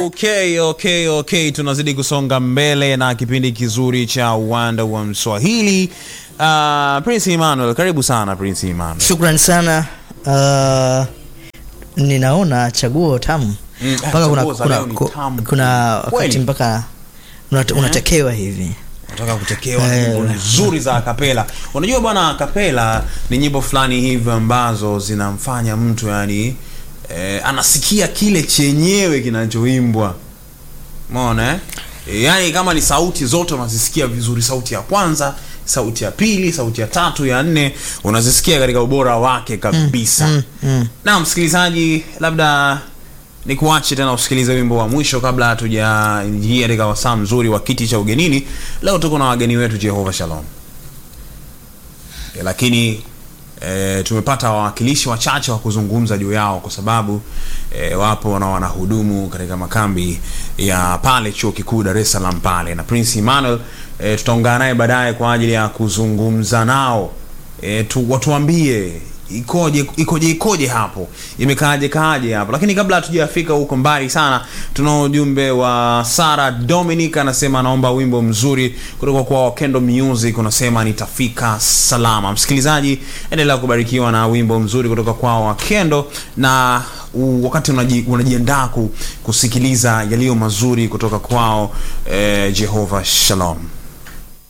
Okay, okay, okay, tunazidi kusonga mbele na kipindi kizuri cha uwanda wa Mswahili. Uh, Prince Emmanuel, karibu sana Prince Emmanuel. Shukran sana. Uh, ninaona chaguo tamu Mm, mpaka kuna, chaguo za kuna, leo ni ku- tamu kuna wakati kweli. mpaka unate- unatekewa hivi Nataka kutekewa Eh. nyimbo nzuri za akapela. Unajua bwana, akapela ni nyimbo fulani hivi ambazo zinamfanya mtu yani eh, anasikia kile chenyewe kinachoimbwa. Umeona eh? E, yani kama ni sauti zote unazisikia vizuri, sauti ya kwanza, sauti ya pili, sauti ya tatu, ya nne unazisikia katika ubora wake kabisa. mm, mm. Na msikilizaji, labda ni kuache tena usikilize wimbo wa mwisho kabla hatujaingia katika wasaa mzuri wa kiti cha ugenini. Leo tuko na wageni wetu Jehova Shalom e, lakini e, tumepata wawakilishi wachache wa kuzungumza juu yao kwa sababu e, wapo na wanahudumu katika makambi ya pale chuo kikuu Dar es Salaam pale, na Prince Emmanuel e, tutaungana naye baadaye kwa ajili ya kuzungumza nao e, tu, watuambie ikoje ikoje ikoje hapo imekaaje kaaje hapo lakini kabla hatujafika huko mbali sana tuna ujumbe wa Sara Dominic anasema anaomba wimbo mzuri kutoka kwa Wakendo Music unasema nitafika salama msikilizaji endelea kubarikiwa na wimbo mzuri kutoka kwa Wakendo na u, wakati unaji, unajiandaa ku, kusikiliza yaliyo mazuri kutoka kwao eh, Jehova Shalom